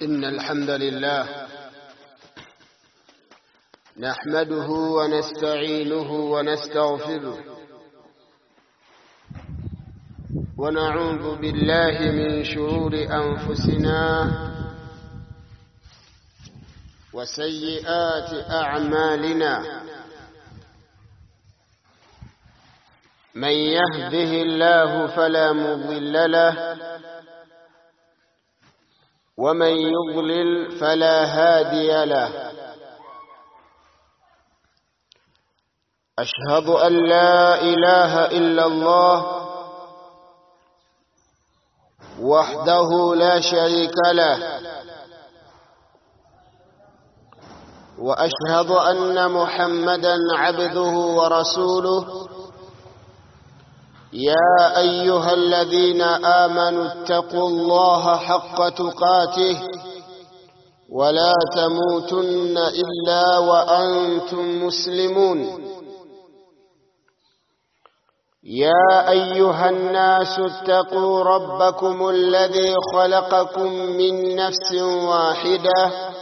إن الحمد لله نحمده ونستعينه ونستغفره ونعوذ بالله من شرور أنفسنا وسيئات أعمالنا من يهده الله فلا مضل له ومن يضلل فلا هادي له أشهد أن لا إله إلا الله وحده لا شريك له وأشهد أن محمدا عبده ورسوله يا أيها الذين آمنوا اتقوا الله حق تقاته ولا تموتن إلا وأنتم مسلمون يا أيها الناس اتقوا ربكم الذي خلقكم من نفس واحدة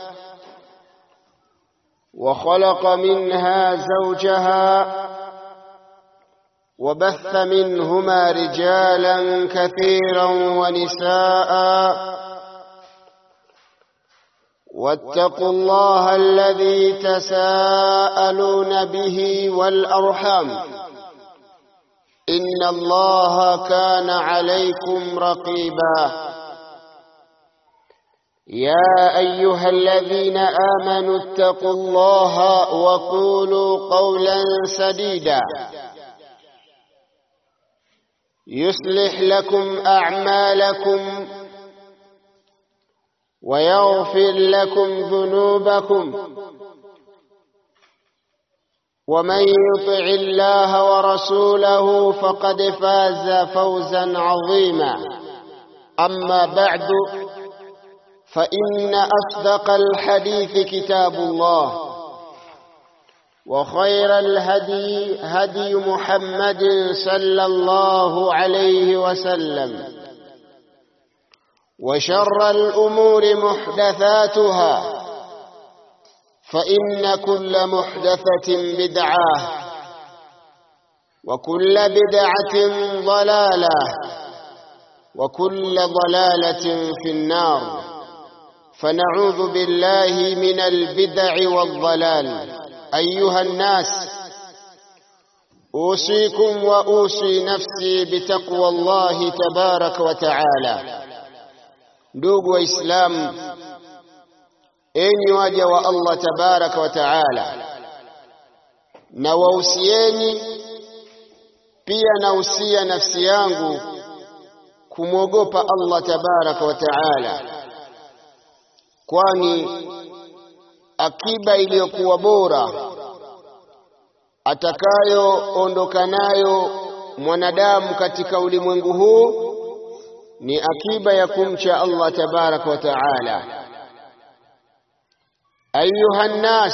وخلق منها زوجها وبث منهما رجالا كثيرا ونساء واتقوا الله الذي تساءلون به والأرحام إن الله كان عليكم رقيبا يا أيها الذين آمنوا اتقوا الله وقولوا قولا سديدا يصلح لكم أعمالكم ويغفر لكم ذنوبكم ومن يطع الله ورسوله فقد فاز فوزا عظيما أما بعد فإن أصدق الحديث كتاب الله وخير الهدي هدي محمد صلى الله عليه وسلم وشر الأمور محدثاتها فإن كل محدثة بدعة وكل بدعة ضلالة وكل ضلالة في النار فنعوذ بالله من البدع والضلال أيها الناس أوصيكم وأوصي نفسي بتقوى الله تبارك وتعالى ndugu waislamu enyi waja wa Allah tabaraka wa taala na wausieni pia nausia nafsi yangu kumwogopa Allah tabaraka wa taala kwani akiba iliyokuwa bora atakayoondoka nayo mwanadamu katika ulimwengu huu ni akiba ya kumcha Allah tabaraka wa taala ayuha nnas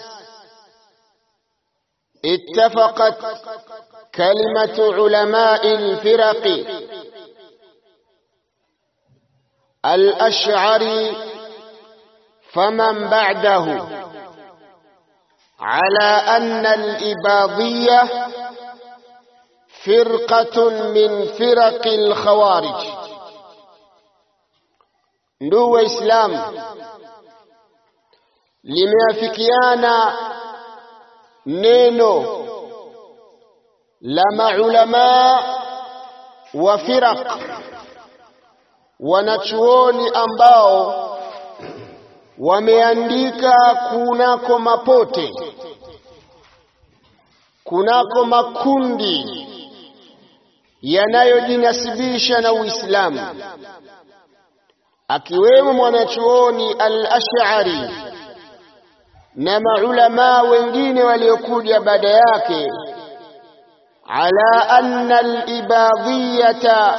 اتفقت كلمة علماء الفرق الأشعري فمن بعده على أن الإباضية فرقة من فرق الخوارج ndugu waislamu limeafikiana neno la maulamaa wa firaq wanachuoni ambao wameandika kunako mapote kunako makundi yanayojinasibisha na Uislamu akiwemo mwanachuoni al-Ash'ari na maulama wengine waliokuja baada yake ala anna al-ibadiyata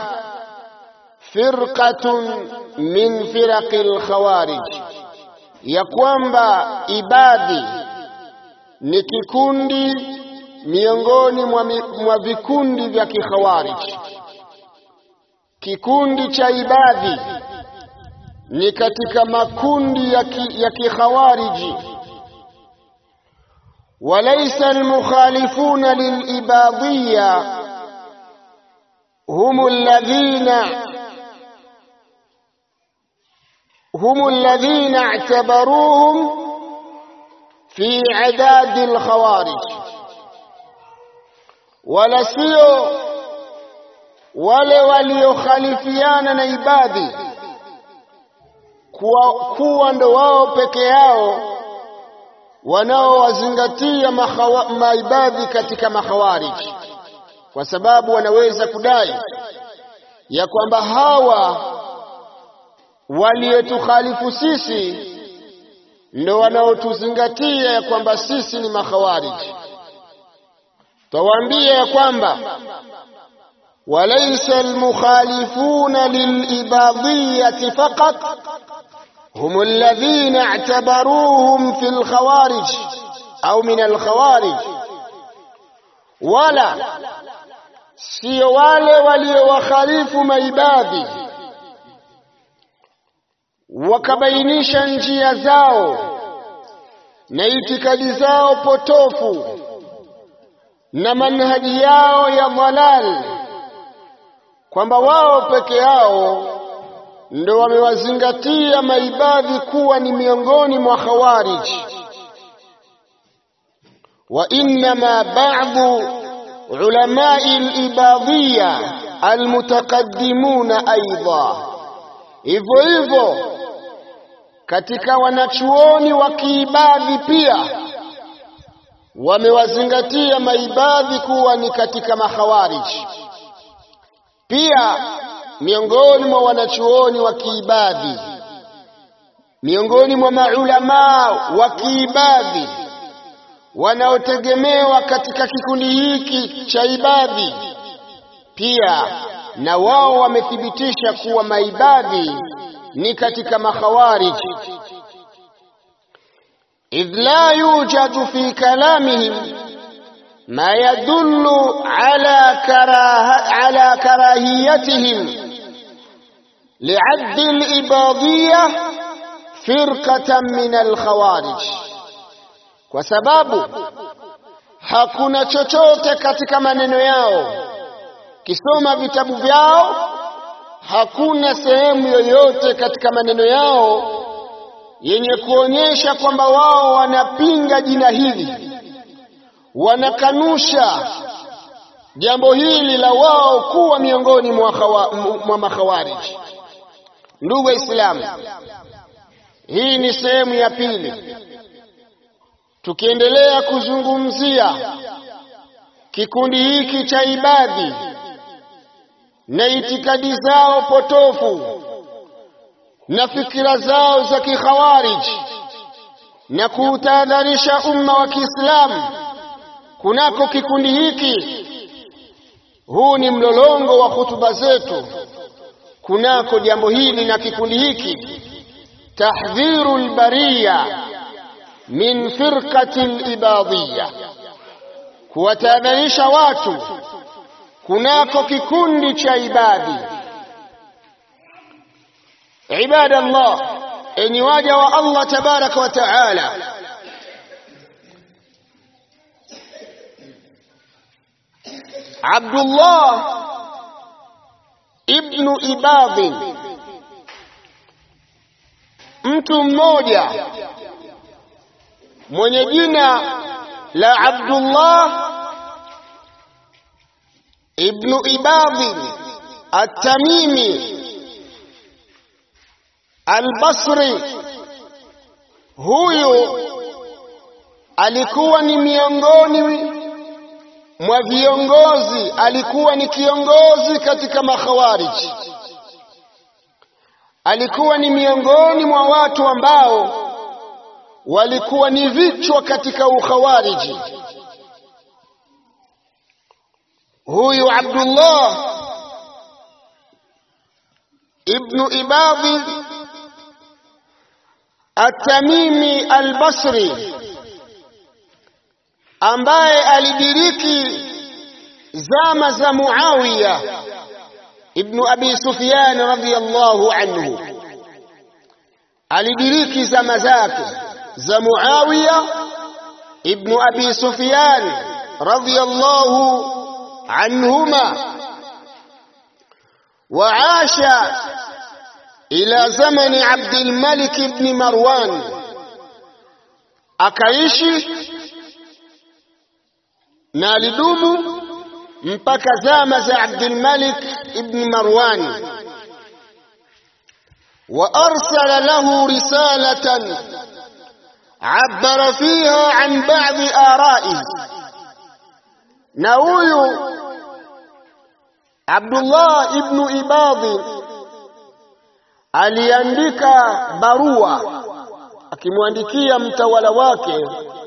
firqatun min firaqi al-khawarij ya kwamba ibadhi ni kikundi miongoni mwa, mwa vikundi vya kikhawarij kikundi cha ibadhi ni katika makundi ya kikhawariji walaysa almukhalifuna lilibadiyya hum alladhina هم الذين اعتبروهم في عداد الخوارج ولا sio wale waliokhalifiana na ibadhi kuwa, kuwa ndo wao peke yao wanaowazingatia maibadhi katika makhawariji kwa sababu wanaweza kudai ya kwamba hawa waliotukhalifu sisi ndo wanaotuzingatia ya kwamba sisi ni makhawariji tawaambia ya kwamba walaysa almukhalifuna lilibadiyati faqat hum alladhina i'tabaruhum fi alkhawarij au min alkhawarij wala sio wale waliowakhalifu maibadhi wakabainisha njia zao na itikadi zao potofu na manhaji yao ya dhalal kwamba wao peke yao ndo wamewazingatia maibadhi kuwa ni miongoni mwa khawarij wa innama ba'dhu ulamai al-ibadiyya almutaqaddimuna aidha hivyo hivyo katika wanachuoni wa kiibadhi pia wamewazingatia maibadhi kuwa ni katika makhawariji pia miongoni mwa wanachuoni wa kiibadhi miongoni mwa maulamaa wa kiibadhi wanaotegemewa katika kikundi hiki cha ibadhi pia na wao wamethibitisha kuwa maibadhi ni katika makhawarij idh la yujadu fi kalamihim ma yadullu ala karaha ala karahiyatihim لعد الإباضية فرقة من الخوارج kwa sababu hakuna chochote katika maneno yao kisoma vitabu vyao hakuna sehemu yoyote katika maneno yao yenye kuonyesha kwamba wao wanapinga jina hili wanakanusha jambo hili la wao kuwa miongoni mwa makhawariji ndugu waislamu hii ni sehemu ya pili tukiendelea kuzungumzia kikundi hiki cha ibadhi na itikadi zao potofu na fikira zao za kikhawariji na kuutahadharisha umma wa Kiislamu kunako kikundi hiki. Huu ni mlolongo wa hutuba zetu kunako jambo hili na kikundi hiki, tahdhiru lbariya min firqati libadhiya, kuwatahadharisha watu kunako kikundi cha ibadi. Ibada Allah, enyi waja wa Allah tabaraka wa taala, Abdullah ibnu Ibadhi, mtu mmoja mwenye jina la Abdullah ibnu Ibadhi At-Tamimi Al-Basri, huyu alikuwa ni miongoni mwa viongozi, alikuwa ni kiongozi katika makhawariji, alikuwa ni miongoni mwa watu ambao walikuwa ni vichwa katika ukhawariji. Huyu Abdullah ibnu Ibadhi At-Tamimi Al-Basri ambaye alidiriki zama za Muawiya ibnu Abi Sufyan radhiyallahu anhu, alidiriki zama zake za Muawiya ibn Abi Sufyan radhiyallahu anhuma وعاش إلى زمن عبد الملك بن مروان akaishi na alidumu mpaka zama za Abdul Malik ibn Marwan wa arsala lahu risalatan عبر فيها عن بعض آرائه na huyu Abdullah ibn Ibadhi aliandika barua akimwandikia mtawala wake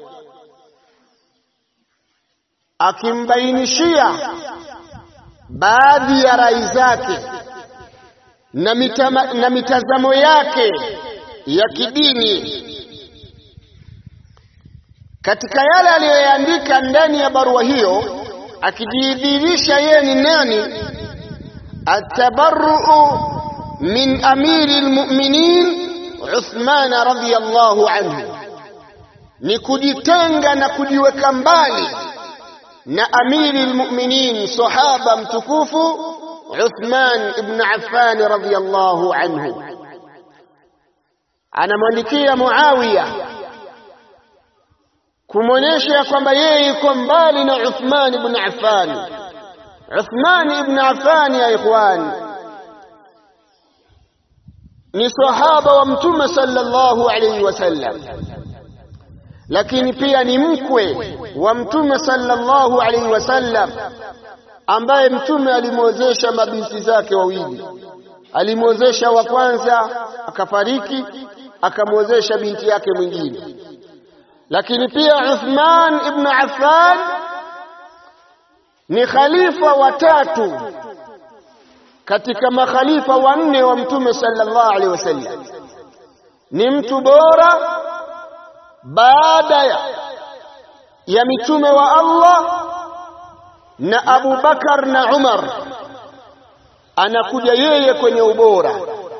akimbainishia baadhi ya rai zake na, mitama, na mitazamo yake ya kidini katika yale aliyoyaandika ndani ya barua hiyo akijidhihirisha yeye ni nani atabarruu min amiri lmuminin Uthman radhiyallahu anhu ni kujitenga na kujiweka mbali na amiri lmuminin sahaba mtukufu Uthman ibn Affan radhiyallahu anhu anamwandikia Muawiya kumwonyesha kwamba yeye yuko mbali na Uthman ibn Affan. Uthman ibn Affan ya ikhwan ni sahaba wa Mtume sallallahu alayhi wasallam, lakini pia ni mkwe wa Mtume sallallahu alayhi wasallam, ambaye Mtume alimwozesha mabinti zake wawili. Alimwozesha wa kwanza akafariki, akamwozesha binti yake mwingine lakini pia Uthman ibn Affan ni khalifa watatu katika makhalifa wanne wa Mtume sallallahu alaihi wasallam. Ni mtu bora baada ya, ya mitume wa Allah na Abu Bakar na Umar, anakuja yeye kwenye ubora.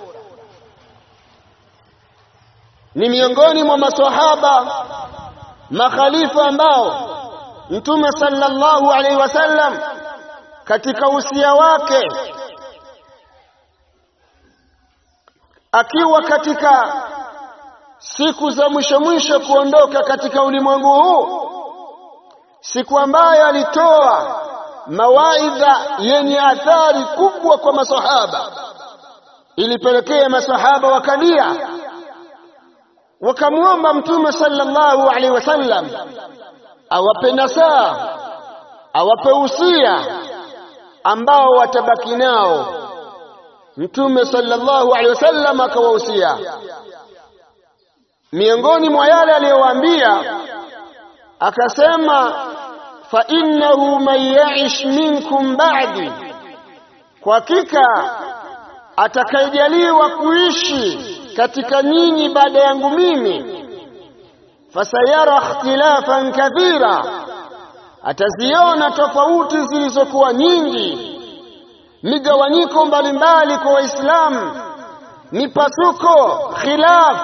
Ni miongoni mwa maswahaba makhalifa ambao Mtume sallallahu alaihi wasallam katika usia wake akiwa katika siku za mwisho mwisho kuondoka katika ulimwengu huu, siku ambayo alitoa mawaidha yenye athari kubwa kwa masahaba, ilipelekea masahaba wakalia wakamwomba Mtume sallallahu alaihi wasallam awape nasaha, awape usia ambao watabaki nao. Mtume sallallahu alaihi wasallam akawahusia. Miongoni mwa yale aliyowaambia akasema, fa innahu man yaish minkum ba'di, kwa hakika atakayejaliwa kuishi katika nyinyi baada yangu mimi, fasayara ikhtilafan kathira, ataziona tofauti zilizokuwa nyingi, migawanyiko mbalimbali kwa Waislamu, mipasuko, khilaf.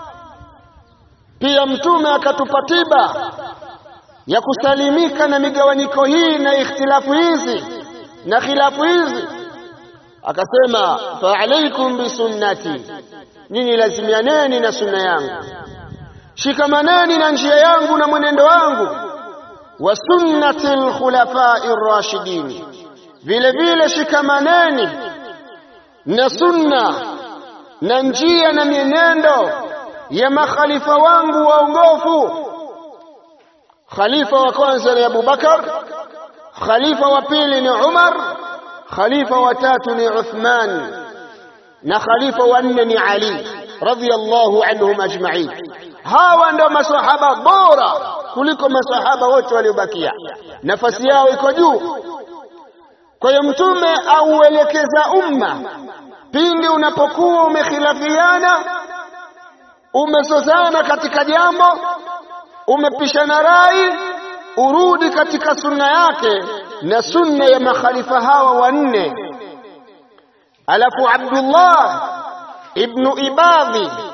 Pia Mtume akatupa tiba ya kusalimika na migawanyiko hii na ikhtilafu hizi na khilafu hizi, akasema fa alaikum bisunnati nyinyi lazimianeni na sunna yangu, shikamaneni na njia yangu na mwenendo wangu, wa sunnati lkhulafai rashidin, vile vile shikamaneni na sunna na njia na mienendo ya makhalifa wangu waongofu. Khalifa wa kwanza ni Abu Bakar, khalifa wa pili ni Umar, khalifa wa tatu ni Uthman na khalifa wa nne ni Ali radhiyallahu anhum ajma'in. Hawa ndio masahaba bora kuliko masahaba wote waliobakia, nafasi yao iko juu. Kwa hiyo Mtume auelekeza umma pindi unapokuwa umekhilafiana, umezozana katika jambo, umepishana rai, urudi katika sunna yake na sunna ya makhalifa hawa wanne alafu Abdullah ibnu Ibadhi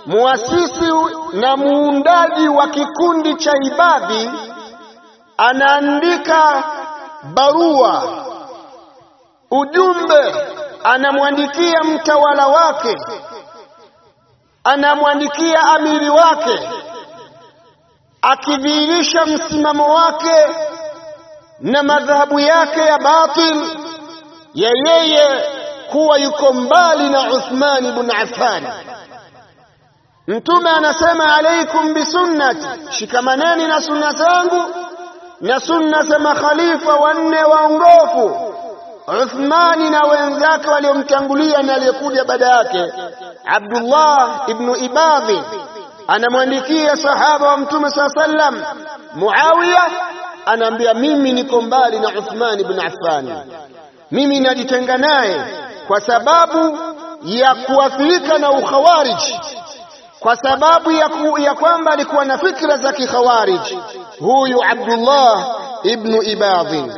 muasisi na muundaji wa kikundi cha Ibadhi anaandika barua, ujumbe, anamwandikia mtawala wake, anamwandikia amiri wake, akidhihirisha msimamo wake na madhahabu yake ya batil ya yeye kuwa yuko mbali na Uthman ibn Affan. Mtume anasema alaikum bisunnati, shikamaneni na sunna zangu na sunna za makhalifa wanne waongofu, Uthmani na wenzake waliomtangulia na aliyekuja baada yake. Abdullah ibnu Ibadhi anamwandikia sahaba wa Mtume saa sallam, Muawiya anaambia mimi niko mbali na Uthman ibn Affan, mimi najitenga naye kwa sababu ya kuathirika na ukhawariji kwa sababu ya, ku, ya kwamba alikuwa na fikra za kikhawarij huyu Abdullah ibnu Ibadhi,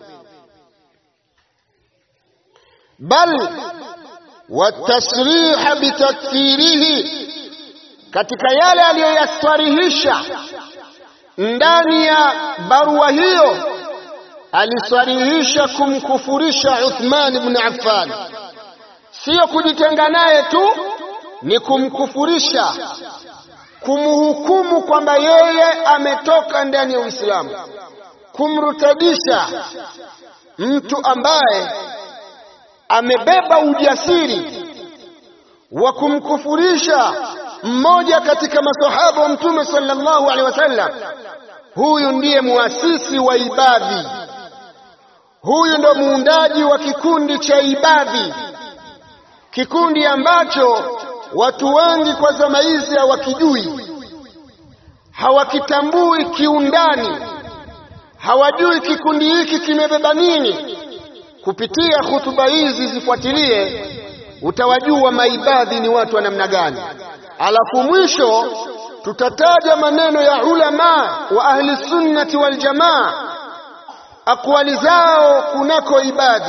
bal watasriha bitakfirihi, katika yale aliyoyaswarihisha ndani ya barua hiyo aliswarihisha kumkufurisha Uthman ibn Affan, siyo kujitenga naye tu ni kumkufurisha, kumhukumu kwamba yeye ametoka ndani ya Uislamu, kumrutadisha mtu ambaye amebeba ujasiri wa kumkufurisha mmoja katika masahaba wa Mtume sallallahu alaihi wasallam. Huyu ndiye muasisi wa Ibadhi, huyu ndo muundaji wa kikundi cha Ibadhi, kikundi ambacho watu wengi kwa zama hizi hawakijui, hawakitambui kiundani, hawajui kikundi hiki kimebeba nini. Kupitia hutuba hizi zifuatilie, utawajua maibadhi ni watu wa namna gani. Alafu mwisho tutataja maneno ya ulama wa ahli sunnati wal jamaa, akwali zao kunako ibadhi.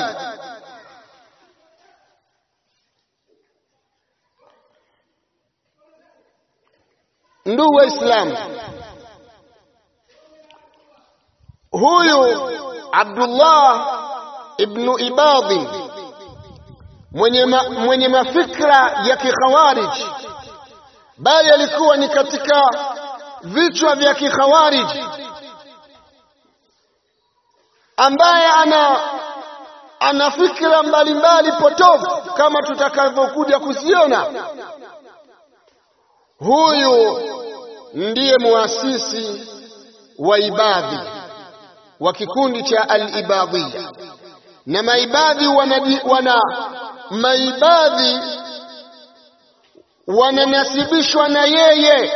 Ndugu Waislamu, huyu Abdullah ibnu Ibadhi mwenye, ma, mwenye mafikra ya kikhawarij, bali alikuwa ni katika vichwa vya kikhawarij, ambaye ana ana fikra mbalimbali potofu kama tutakavyokuja kuziona. Huyu ndiye muasisi wa Ibadhi wa kikundi cha al-Ibadhiya, na maibadhi wana, wana maibadhi wananasibishwa na yeye.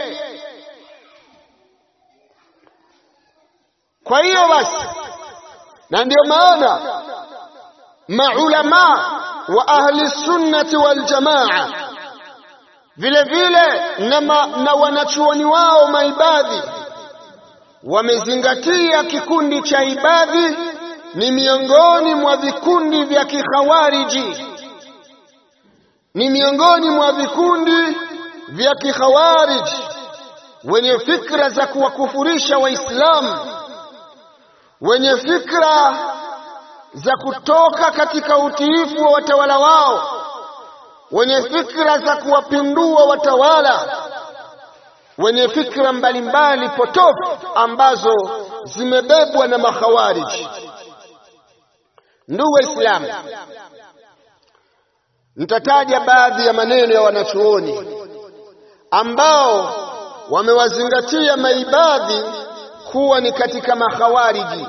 Kwa hiyo basi, na ndio maana maulama wa ahli sunnati wal jamaa vile vile na, ma, na wanachuoni wao maibadhi wamezingatia kikundi cha ibadhi ni miongoni mwa vikundi vya kikhawariji, ni miongoni mwa vikundi vya kikhawariji wenye fikra za kuwakufurisha Waislamu, wenye fikra za kutoka katika utiifu wa watawala wao, wenye fikra za kuwapindua watawala, wenye fikra mbalimbali potofu ambazo zimebebwa na makhawariji. Ndugu Waislamu, nitataja baadhi ya maneno ya wanachuoni ambao wamewazingatia maibadhi kuwa ni katika makhawariji.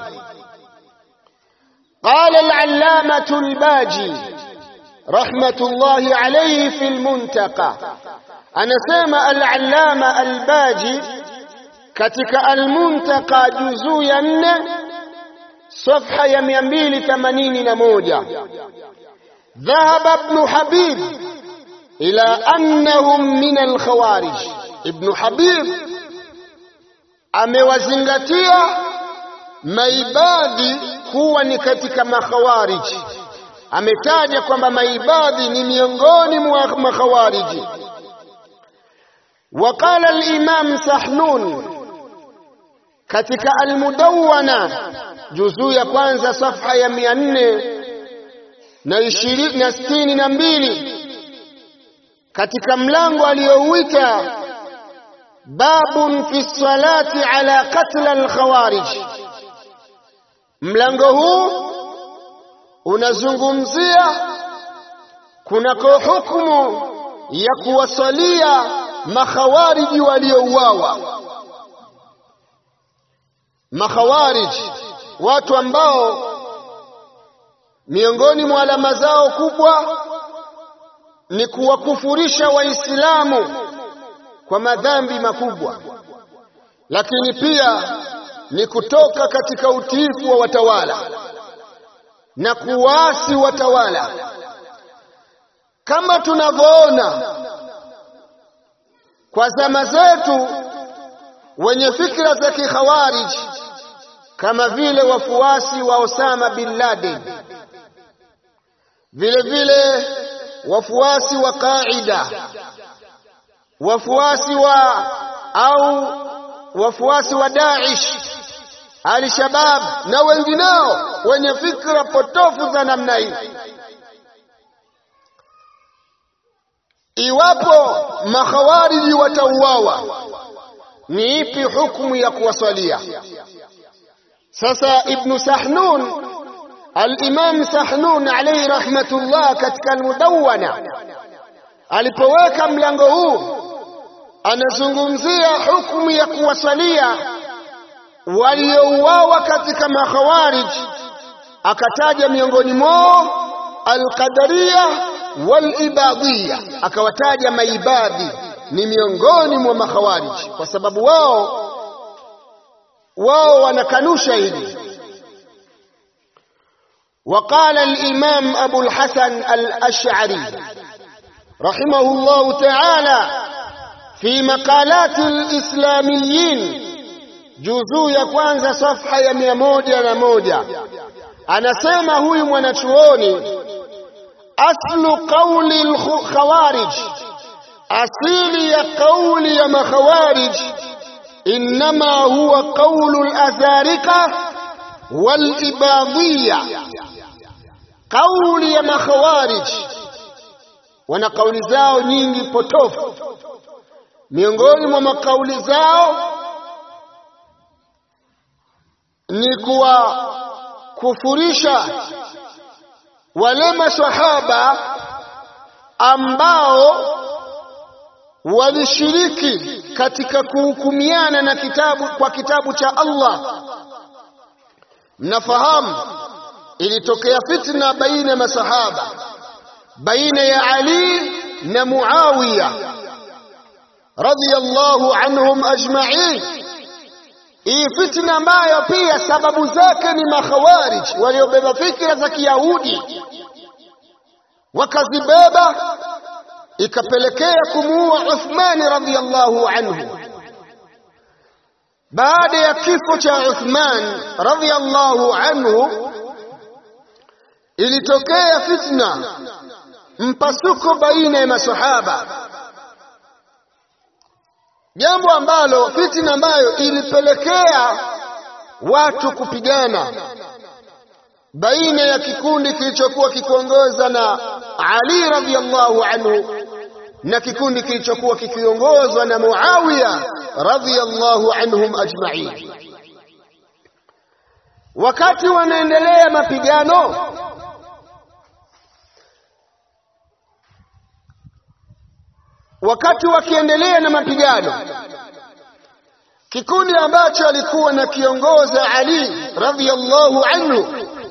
Qala al-allamatu al-Baji rahmatullahi alayhi fi al-Muntaqa, anasema al-allama al-Baji katika al-Muntaqa juzuu ya nne safha ya mia mbili themanini na moja dhahaba ibnu Habib ila annahum min alkhawarij. Ibnu Habib amewazingatia maibadhi kuwa ni katika makhawariji. Ametaja kwamba maibadhi ni miongoni mwa makhawariji. وقال الإمام سحنون katika Almudawwana juzuu ya kwanza safha ya mia nne na ishirini na sitini na mbili katika mlango aliyouita babun fi salati ala qatl alkhawarij. Mlango huu unazungumzia kunako hukumu ya kuwasalia makhawariji waliouawa. Makhawariji, watu ambao miongoni mwa alama zao kubwa ni kuwakufurisha Waislamu kwa madhambi makubwa, lakini pia ni kutoka katika utiifu wa watawala na kuwaasi watawala, kama tunavyoona kwa zama zetu wenye fikra za kikhawarij kama vile wafuasi wa Osama bin Laden, vile vile wafuasi wa Qaida, wafuasi wa au wafuasi wa Daesh, Al-Shabab na wengineo wenye fikra potofu za namna hii. Iwapo makhawariji watauawa, ni ipi hukumu ya kuwasalia? Sasa Ibnu Sahnun Al-Imam Sahnun alayhi rahmatullah katika Al-Mudawwana alipoweka mlango huu anazungumzia hukumu ya kuwasalia waliouawa katika makhawarij, akataja miongoni mwao Al-Qadariya wal-Ibadiyya, akawataja maibadhi ni miongoni mwa makhawarij kwa sababu wao wao wanakanusha hili. وقال الإمام أبو الحسن الأشعري رحمه الله تعالى في مقالات الإسلاميين juzuu ya kwanza safha ya mia moja na moja anasema huyu mwanachuoni aslu qauli lkhawarij asili ya qauli ya makhawarij innama huwa qaulu lazarika walibadhiya kauli ya makhawarij wana kauli zao nyingi potofu miongoni mwa makauli zao ni kuwakufurisha wale masahaba ambao walishiriki katika kuhukumiana na kitabu kwa kitabu cha Allah. Mnafahamu ilitokea fitna baina ya masahaba, baina ya Ali na Muawiya radhiyallahu anhum ajma'in. Hii fitna ambayo pia sababu zake ni makhawarij waliobeba fikra za Kiyahudi wakazibeba, ikapelekea kumuua Uthmani radhiyallahu anhu. Baada ya kifo cha Uthman radhiyallahu anhu, ilitokea fitna, mpasuko baina ya masahaba jambo ambalo fitna ambayo ilipelekea watu kupigana baina ya kikundi kilichokuwa kikiongoza na Ali radhiyallahu anhu na kikundi kilichokuwa kikiongozwa na Muawiya radhiyallahu anhum ajma'in. Wakati wanaendelea mapigano, wakati wakiendelea na mapigano, kikundi ambacho alikuwa na kiongoza Ali radhiyallahu anhu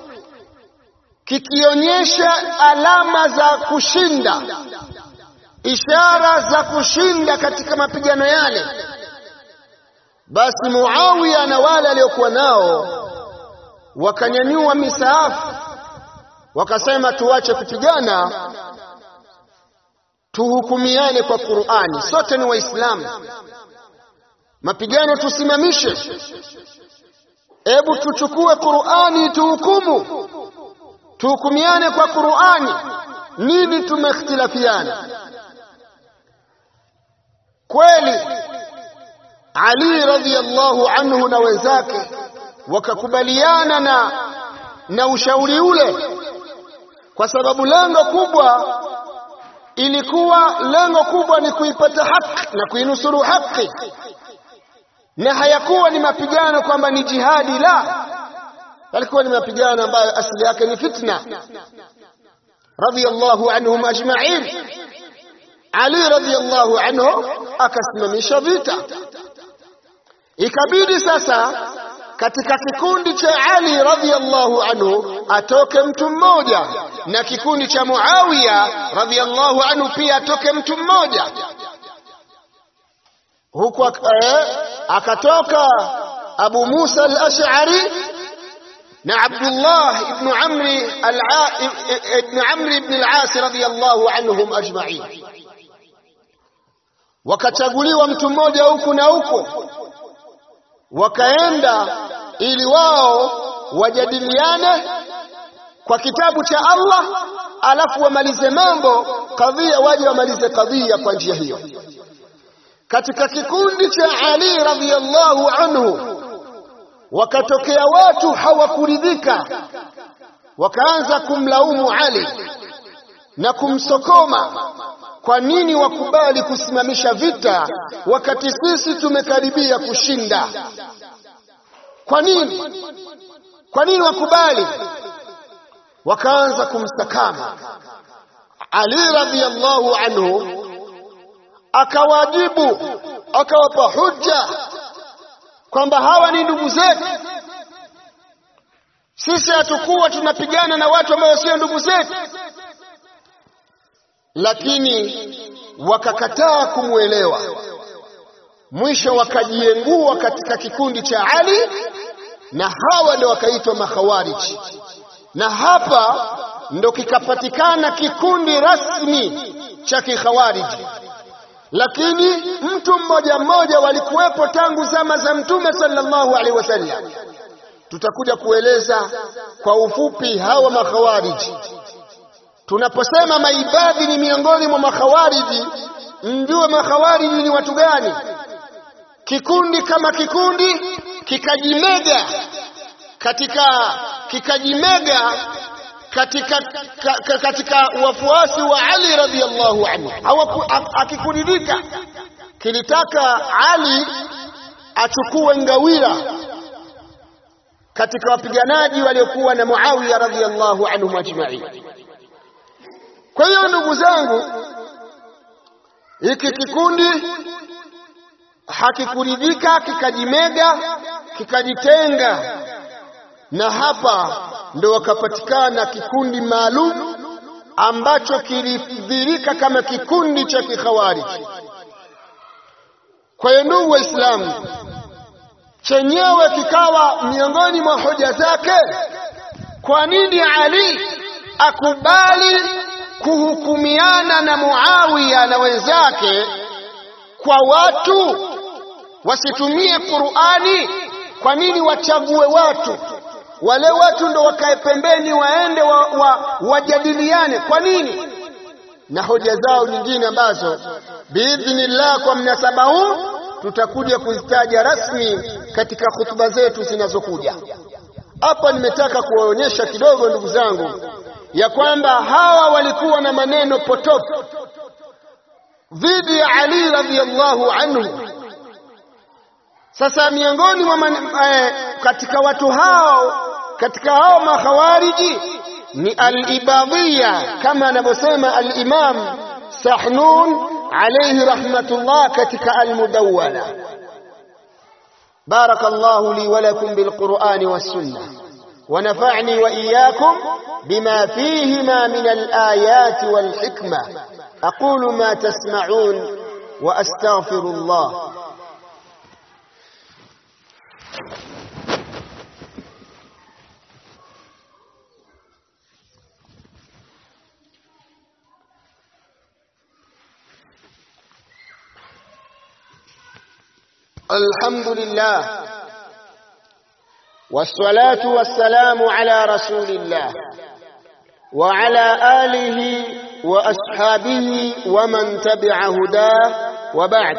kikionyesha alama za kushinda, ishara za kushinda katika mapigano yale, basi Muawiya na wale aliokuwa nao wakanyanyua misaafu, wakasema tuache kupigana tuhukumiane kwa Qur'ani, sote ni Waislamu, mapigano tusimamishe, hebu tuchukue Qur'ani tuhukumu, tuhukumiane kwa Qur'ani. Nini tumeikhtilafiana? kweli Ali radhiyallahu anhu na wenzake wakakubaliana na na ushauri ule kwa sababu lengo kubwa ilikuwa lengo kubwa ni kuipata haki na kuinusuru haki na hayakuwa ni mapigano kwamba ni jihadi la yalikuwa ni mapigano ambayo asili yake ni fitna radhiyallahu anhum ajma'in Ali radhiyallahu anhu akasimamisha vita ikabidi sasa katika kikundi cha Ali radhiyallahu anhu atoke mtu mmoja na kikundi cha Muawiya radhiyallahu anhu pia atoke mtu mmoja huku eh, akatoka Abu Musa al-Ash'ari na Abdullah ibn Amri ibn Amri ibn al-As radhiyallahu anhum ajma'in wakachaguliwa mtu mmoja huku na huku wakaenda ili wao wajadiliane kwa kitabu cha Allah alafu wamalize mambo kadhia waje wamalize kadhia kwa njia hiyo katika kikundi cha Ali radhiyallahu anhu wakatokea watu hawakuridhika wakaanza kumlaumu Ali na kumsokoma kwa nini wakubali kusimamisha vita wakati sisi tumekaribia kushinda kwa nini kwa nini wakubali wakaanza kumstakama Ali radhiyallahu anhu akawajibu akawapa hujja kwamba hawa ni ndugu zetu sisi hatukuwa tunapigana na watu ambao sio ndugu zetu lakini wakakataa kumwelewa mwisho wakajiengua katika kikundi cha Ali na hawa ndio wakaitwa makhawariji na hapa ndo kikapatikana kikundi rasmi cha kikhawariji lakini mtu mmoja mmoja walikuwepo tangu zama za mtume sallallahu alaihi wasallam tutakuja kueleza kwa ufupi hawa makhawariji tunaposema maibadhi ni miongoni mwa makhawariji mjue makhawariji ni watu gani kikundi kama kikundi kikajimega katika kikajimega katika ka, ka, katika wafuasi wa Ali radhiallahu anhu akikuridhika kilitaka Ali achukue ngawira katika wapiganaji waliokuwa na Muawiya radhiallahu anhum ajma'in kwa hiyo ndugu zangu hiki kikundi hakikuridhika kikajimega kikajitenga na hapa ndo wakapatikana kikundi maalum ambacho kilidhirika kama kikundi cha kikhawariji kwa hiyo ndugu waislamu chenyewe kikawa miongoni mwa hoja zake kwa nini ali akubali kuhukumiana na Muawiya na wenzake kwa watu wasitumie Qur'ani kwa nini wachague watu wale watu ndo wakae pembeni waende wa, wa, wajadiliane kwa nini na hoja zao nyingine ambazo biidhnillah kwa mnasaba huu tutakuja kuzitaja rasmi katika hutuba zetu zinazokuja hapa nimetaka kuwaonyesha kidogo ndugu zangu ya kwamba hawa walikuwa na maneno potofu dhidi ya Ali radhiallahu anhu. Sasa miongoni mwa eh, katika watu hao katika hao makhawariji ni al-ibadhiya kama anavyosema al-Imam Sahnun alayhi rahmatullah katika al-Mudawwana. بارك الله لي ولكم بالقرآن والسنة ونفعني وإياكم بما فيهما من الآيات والحكمة أقول ما تسمعون وأستغفر الله الحمد لله والصلاة والسلام على رسول الله وعلى آله وأصحابه ومن تبع هداه وبعد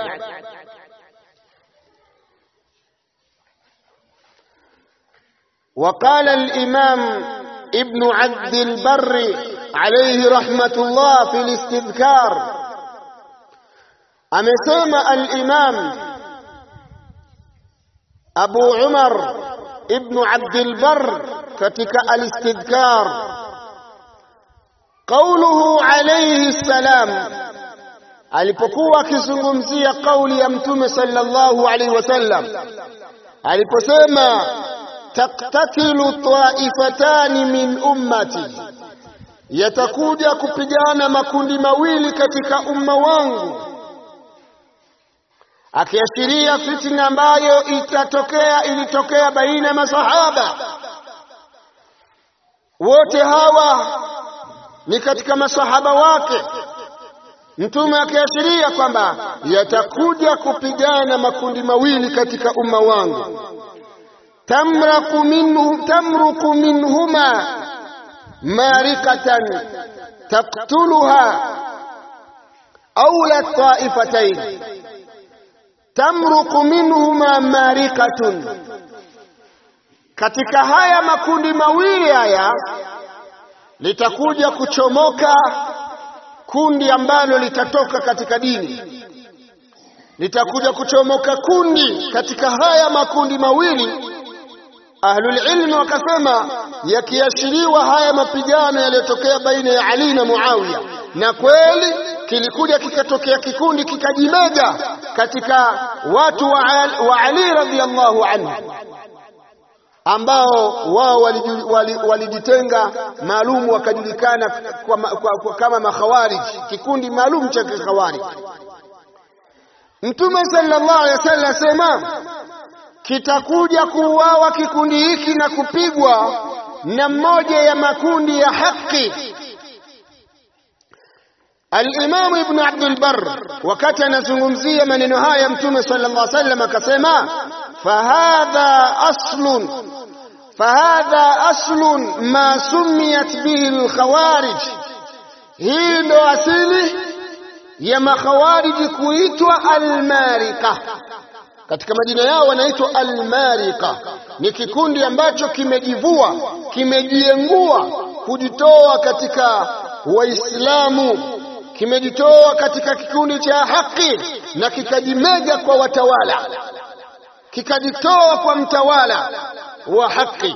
وقال الإمام ابن عبد البر عليه رحمة الله في الاستذكار أمسيما الإمام أبو عمر ابن عبد البر كتك الاستذكار قوله عليه السلام alipokuwa akizungumzia kauli ya mtume sallallahu alaihi wasallam aliposema taktatilu taifatani min ummati, yatakuja kupigana makundi mawili katika umma wangu, akiashiria fitna ambayo itatokea ilitokea baina ya masahaba wote hawa ni katika masahaba wake Mtume akiashiria kwamba yatakuja kupigana makundi mawili katika umma wangu, tamraku minhu, tamruku minhuma marikatan taktuluha aula taifatayn, tamruku minhuma marikatun. Katika haya makundi mawili haya litakuja kuchomoka kundi ambalo litatoka katika dini, litakuja kuchomoka kundi katika haya makundi mawili. Ahlul ilmi wakasema yakiashiriwa haya mapigano yaliyotokea baina ya Ali na Muawiya, na kweli kilikuja kikatokea kikundi kikajimega katika watu wa, wa Ali radhiyallahu anhu ambao wao walijitenga wali, wali maalum wakajulikana kwa, kwa, kwa, kama makhawarij, kikundi maalum cha kikhawarij. Mtume sallallahu alaihi wasallam asema kitakuja kuuawa kikundi hiki na kupigwa na mmoja ya makundi ya haki. Al-Imam Ibn Abdul Barr wakati anazungumzia maneno haya Mtume sallallahu alaihi wasallam akasema fahadha aslun fahadha aslun ma sumiyat bihi alkhawarij, hii ndo asili ya makhawariji kuitwa almarika. Katika majina yao wanaitwa almarika, ni kikundi ambacho kimejivua kimejiengua kujitoa katika Waislamu, kimejitoa katika kikundi cha haki na kikajimega kwa watawala, kikajitoa kwa mtawala wa haki.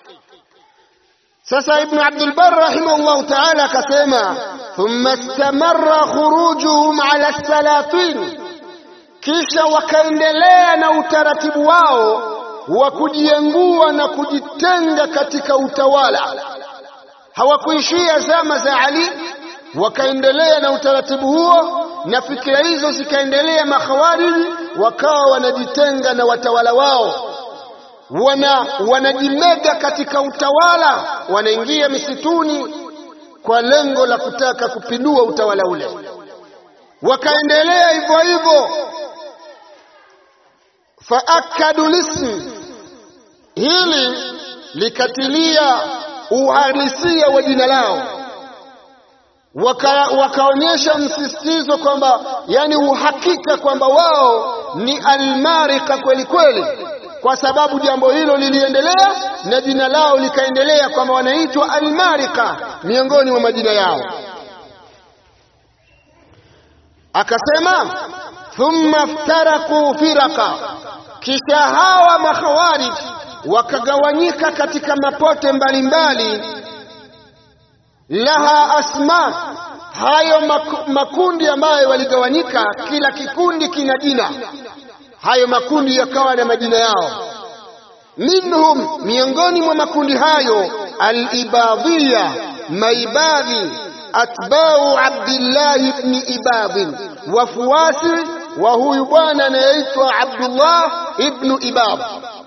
Sasa Ibn Abdul Barr rahimahullahu ta'ala akasema, thumma istamarra khurujuhum ala salatin, kisha wakaendelea na utaratibu wao wa kujiengua na kujitenga katika utawala. Hawakuishia zama za Ali, wakaendelea na utaratibu huo na fikira hizo zikaendelea. Makhawariji wakawa wanajitenga na watawala wao wana wanajimega katika utawala, wanaingia misituni kwa lengo la kutaka kupindua utawala ule. Wakaendelea hivyo hivyo, faakadu lismi, hili likatilia uhalisia wa jina lao, waka, wakaonyesha msisitizo kwamba, yani uhakika kwamba wao ni almarika kweli kweli kwa sababu jambo hilo liliendelea na jina lao likaendelea kwamba wanaitwa almarika miongoni mwa majina yao. Akasema thumma ftaraku firaka, kisha hawa makhawarij wakagawanyika katika mapote mbalimbali. Laha asma, hayo makundi ambayo waligawanyika, kila kikundi kina jina hayo makundi yakawa na majina yao. Minhum, miongoni mwa makundi hayo, alibadhiya, maibadhi, atbau Abdillahi ibni Ibadhin, wafuasi wa huyu bwana anayeitwa Abdullah ibnu Ibadh.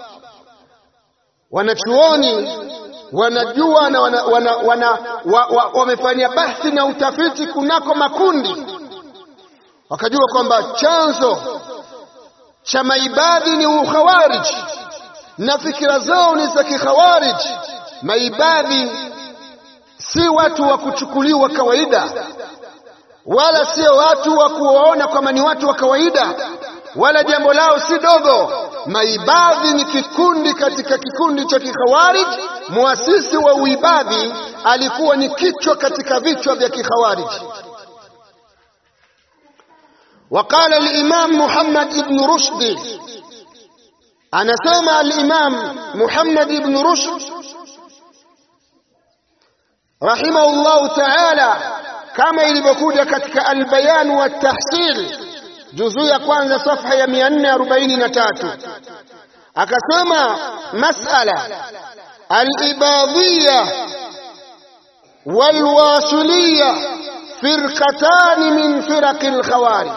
Wanachuoni wanajua na wana, wana, wana, wa, wa, wamefanya bahthi na utafiti kunako makundi, wakajua kwamba chanzo cha maibadhi ni ukhawarij na fikira zao ni za kikhawarij. Maibadhi si watu wa kuchukuliwa kawaida. wala sio watu wa kuwaona kwamba ni watu wa kawaida, wala jambo lao si dogo. Maibadhi ni kikundi katika kikundi cha kikhawarij. Muasisi wa uibadhi alikuwa ni kichwa katika vichwa vya kikhawarij. وقال الإمام محمد بن رشد أنا سمع الإمام محمد بن رشد رحمه الله تعالى كما ilivyokuja katika albayan wa tahsil juzuu ya kwanza safha ya 443 akasema masala alibadhiya walwasiliya firqatani min firaqi alkhawarij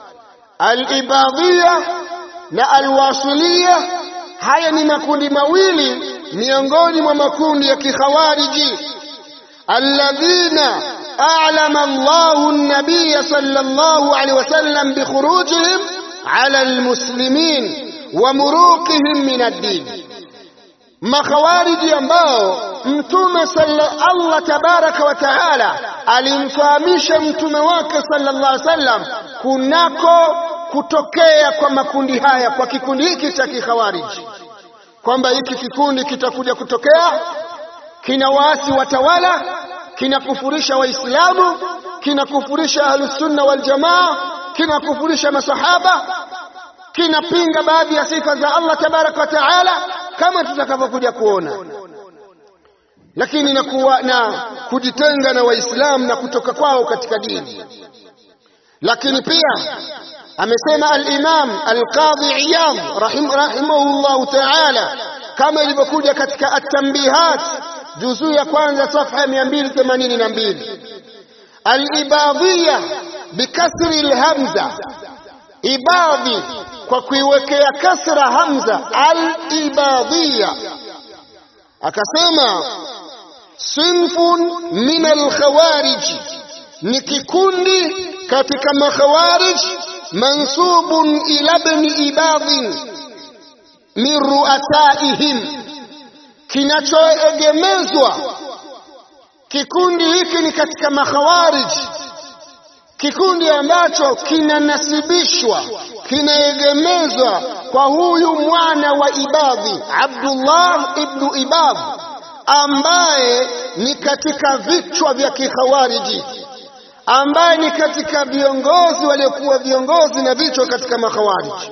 alibadhiya na alwasiliya haya ni makundi mawili miongoni mwa makundi ya kikhawariji alladhina a'lama Allahu an-nabiy sallallahu alayhi wasallam bi khurujihim ala almuslimin wa muruqihim min ad-din makhawariji ambao mtume Allah tabaraka wa taala alimfahamisha mtume wake sallallahu alaihi wasallam kunako kutokea kwa makundi haya kwa kikundi hiki cha kikhawariji kwamba hiki kikundi kitakuja kutokea kina waasi watawala kinakufurisha waislamu kinakufurisha ahlusunna waljamaa kinakufurisha masahaba kinapinga baadhi ya sifa za Allah tabaraka wa taala kama tutakavyokuja kuona lakini na, kuwa, na kujitenga na waislamu na kutoka kwao katika dini lakini pia amesema al-Imam al-Qadhi Iyad rahim, rahimahullahu ta'ala kama ilivyokuja katika at-Tanbihat juzuu ya kwanza safha 282 al-Ibadiyya bikasri al-hamza ibadhi kwa kuiwekea kasra hamza al-Ibadiyya akasema sinfun min al-khawarij ni kikundi katika makhawarij mansubun ila ibn ibadhin min ruasaihim kinachoegemezwa kikundi hiki ni katika makhawarij kikundi ambacho kinanasibishwa kinaegemezwa kwa huyu mwana wa ibadhi Abdullah ibnu Ibadh ambaye ni katika vichwa vya kikhawariji ambaye ni katika viongozi waliokuwa viongozi na vichwa katika makhawariji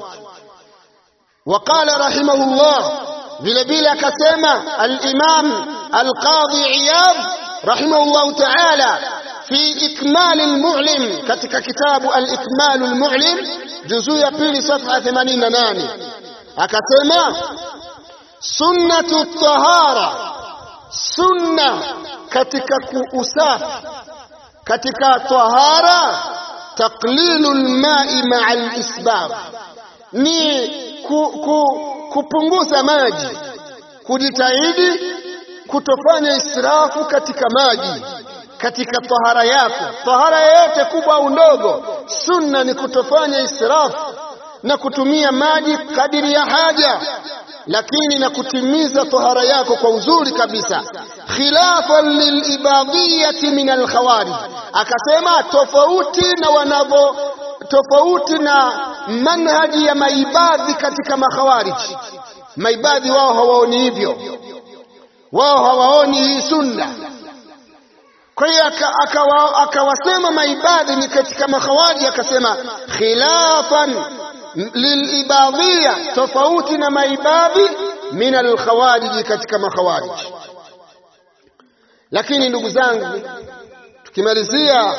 waqala rahimahullah vile vile akasema al-Imam al-Qadhi Iyad rahimahullah ta'ala fi ikmal al-mu'lim katika kitabu al-ikmal al-mu'lim juzuu ya pili safha 88 akasema sunnatu tahara sunna katika usafi katika tahara taqlilu alma'i ma'a alisbab ni ku, ku, kupunguza maji kujitahidi kutofanya israfu katika maji katika tahara yako tahara yoyote kubwa au ndogo sunna ni kutofanya israfu na kutumia maji kadiri ya haja lakini na kutimiza tahara yako kwa uzuri kabisa khilafan lilibadiyati min alkhawarij akasema tofauti na wanavyo tofauti na manhaji ya maibadhi katika makhawarij maibadhi wao hawaoni hivyo wao hawaoni hii sunna kwa hiyo akawasema maibadhi ni katika makhawarij akasema khilafan lilibadhia tofauti na maibadhi min alkhawariji katika makhawariji lakini ndugu zangu tukimalizia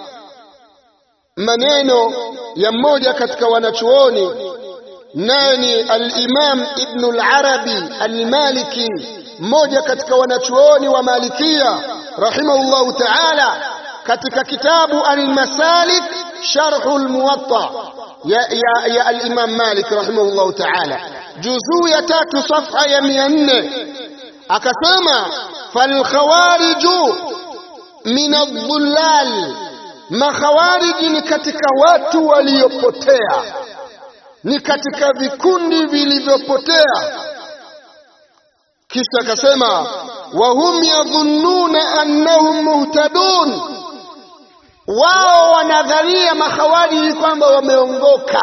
maneno ya mmoja katika wanachuoni naye ni al-Imam Ibn al-Arabi al-Maliki mmoja katika wanachuoni wa Malikia rahimahullahu ta'ala katika kitabu al-Masalik sharh al-Muwatta ya, ya, ya al-Imam Malik rahimahullahu ta'ala juzuu ya tatu safha ya 400 akasema falkhawariju min adh-dhullal makhawariji ni katika watu waliopotea ni katika vikundi vilivyopotea kisha akasema wahum yadhunnuna annahum muhtadun wao wanadhania makhawariji kwamba wameongoka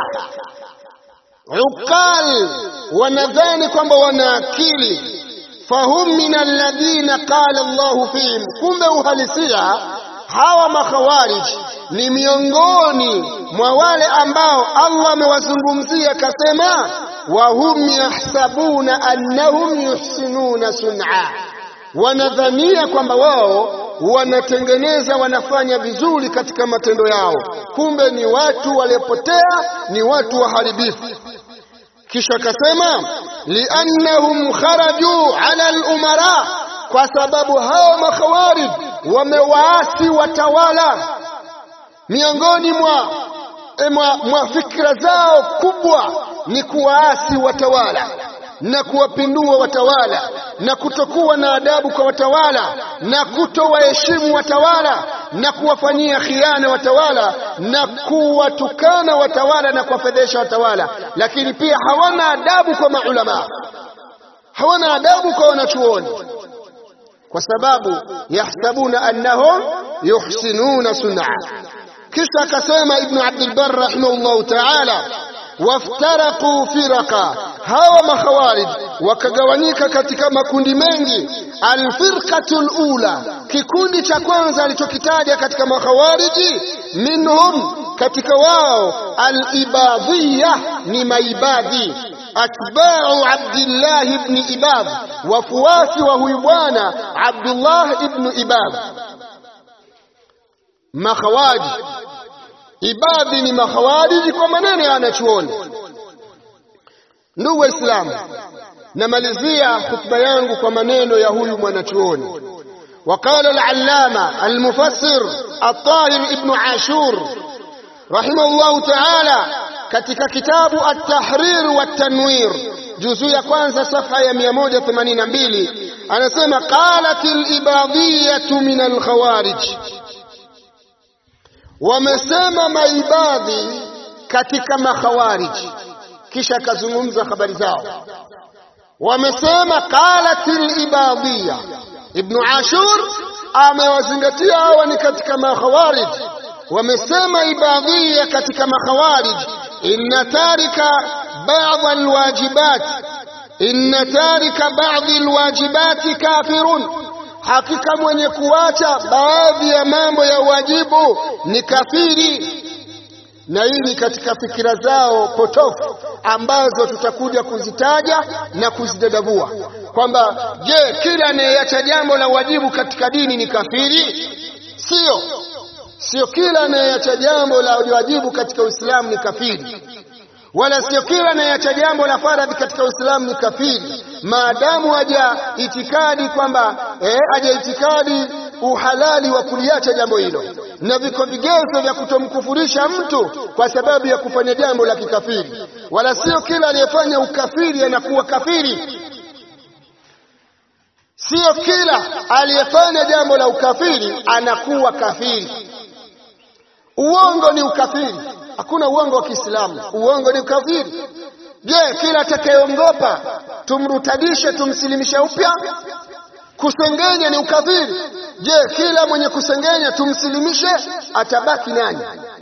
uqal wanadhani kwamba wana akili fahum min alladhina qala Allahu fihim kumbe uhalisia hawa makhawarij ni miongoni mwa wale ambao Allah amewazungumzia akasema wa hum yahsabuna annahum yuhsinuna sun'a wanadhania kwamba wao wanatengeneza wanafanya vizuri katika matendo yao kumbe ni watu waliopotea ni watu waharibifu kisha akasema liannahum kharaju ala al-umara kwa sababu hao makhawarij wamewaasi watawala miongoni mwa, mwa, mwa fikra zao kubwa ni kuwaasi watawala na kuwapindua watawala na kutokuwa na adabu kwa watawala na kutowaheshimu watawala na kuwafanyia khiana watawala na kuwatukana watawala na kuwafedhesha watawala lakini pia hawana adabu kwa maulama hawana adabu kwa wanachuoni kwa sababu yahsabuna annahum yuhsinuna sun'a kisha akasema ibnu abdulbar rahimahullahu taala waftaraqu firaqa hawa makhawarij wakagawanyika katika makundi mengi alfirqatu lula kikundi cha kwanza alichokitaja katika makhawariji minhum katika wao alibadhiya ni maibadhi atba'u Abdullah ibn Ibad wafuasi wa huyu bwana Abdullah ibn Ibad makhawaji ibadhi ni makhawariji kwa maneno ya wanachuoni ndugu waislamu namalizia hutuba yangu kwa maneno ya huyu mwanachuoni وقال العلامة المفسر الطاهر ابن عاشور رحمه الله تعالى katika kitabu at-tahrir wa tanwir juzu ya kwanza safha ya 182 anasema qalat al-ibadiyah min al-khawarij wamesema maibadhi katika makhawarij kisha akazungumza habari zao wamesema qalat al-ibadiyah ibn ashur amewazingatia hawa ni katika makhawarij wamesema ibadhia katika makhawarij inna tarika ba'd alwajibat inna tarika ba'd alwajibati kafirun hakika mwenye kuacha baadhi ya mambo ya wajibu ni kafiri na hii ni katika fikira zao potofu ambazo tutakuja kuzitaja na kuzidadavua kwamba je kila anayeacha jambo la wajibu katika dini ni kafiri sio sio kila anayeacha jambo la wajibu katika Uislamu ni kafiri wala sio kila anayeacha jambo la faradhi katika Uislamu ni kafiri maadamu haja itikadi kwamba eh, haja itikadi uhalali wa kuliacha jambo hilo na viko vigezo vya kutomkufurisha mtu kwa sababu ya kufanya jambo la kikafiri wala sio kila aliyefanya ukafiri anakuwa kafiri sio kila aliyefanya jambo la ukafiri anakuwa kafiri uongo ni ukafiri hakuna uongo wa Kiislamu uongo ni ukafiri je kila atakayeongopa tumrutadishe tumsilimishe upya kusengenya ni ukafiri je kila mwenye kusengenya tumsilimishe atabaki nani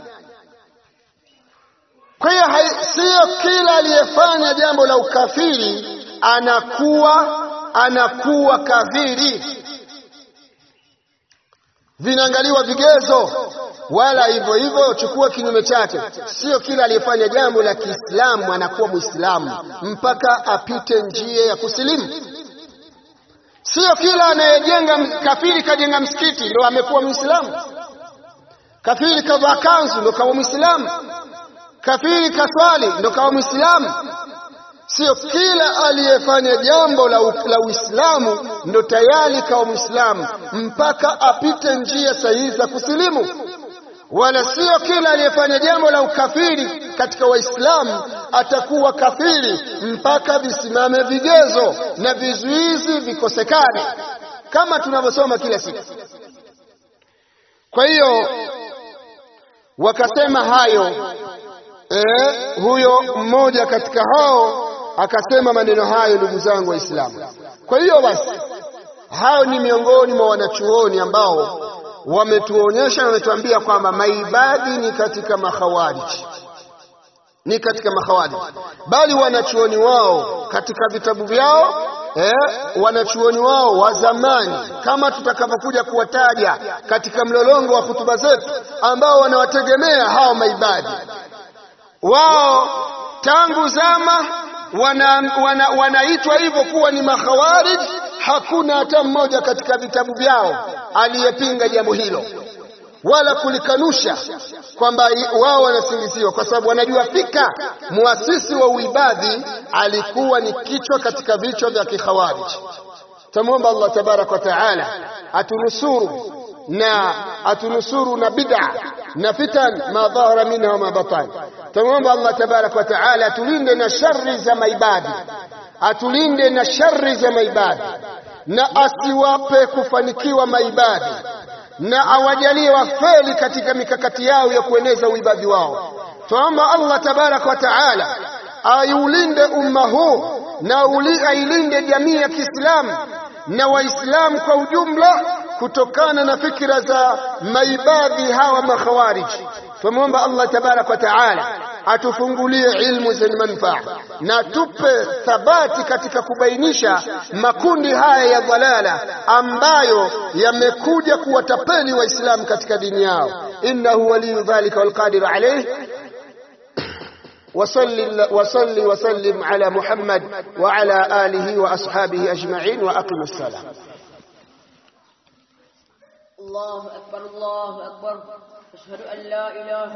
kwa hiyo sio kila aliyefanya jambo la ukafiri anakuwa anakuwa kafiri vinaangaliwa vigezo wala hivyo hivyo chukua kinyume chake sio kila aliyefanya jambo la Kiislamu anakuwa Muislamu mpaka apite njia ya kusilimu sio kila anayejenga kafiri kajenga msikiti ndio amekuwa Muislamu kafiri kavaa kanzu ndio kawa Muislamu kafiri kaswali ndio kawa Muislamu sio kila aliyefanya jambo la, la Uislamu ndo tayari kawa Muislamu mpaka apite njia sahihi za kusilimu wala sio kila aliyefanya jambo la ukafiri katika Waislamu atakuwa kafiri mpaka visimame vigezo na vizuizi vikosekane kama tunavyosoma kila siku. Kwa hiyo wakasema hayo eh, huyo mmoja katika hao akasema maneno hayo, ndugu zangu Waislamu. Kwa hiyo basi, hao ni miongoni mwa wanachuoni ambao wametuonyesha na wametuambia kwamba maibadhi ni katika makhawariji ni katika makhawariji bali wanachuoni wao katika vitabu vyao eh, wanachuoni wao wa zamani kama tutakavyokuja kuwataja katika mlolongo wa hutuba zetu ambao wanawategemea hao maibadhi wao tangu zama wanaitwa wana, wana hivyo kuwa ni makhawarij hakuna hata mmoja katika vitabu vyao aliyepinga jambo hilo wala kulikanusha kwamba wao wanasingiziwa kwa sababu wanajua fika muasisi wa uibadhi alikuwa ni kichwa katika vichwa vya kikhawarij tamwomba Allah tabarak wa taala atunusuru na atunusuru na bid'a na fitan ma dhahara minha wa ma batan tamwomba Allah tabarak wa taala atulinde na shari za maibadi atulinde na shari za maibadi na asiwape kufanikiwa maibadi na awajalie wafeli katika mikakati yao ya kueneza uibadhi wao tuomba Allah tabarak wa taala aiulinde umma huu na ailinde jamii ya Kiislamu na Waislamu kwa ujumla kutokana na fikra za maibadhi hawa makhawariji tumwomba Allah tabarak wa taala atufungulie ilmu zenye manufaa na tupe thabati katika kubainisha makundi haya ya dhalala ambayo yamekuja kuwatapeli waislamu katika dini yao innahu waliyu dhalika walqadiru alayh وصل وصل وسلم على محمد وعلى آله وأصحابه أجمعين وأقم السلام الله أكبر الله أكبر أشهد أن لا إله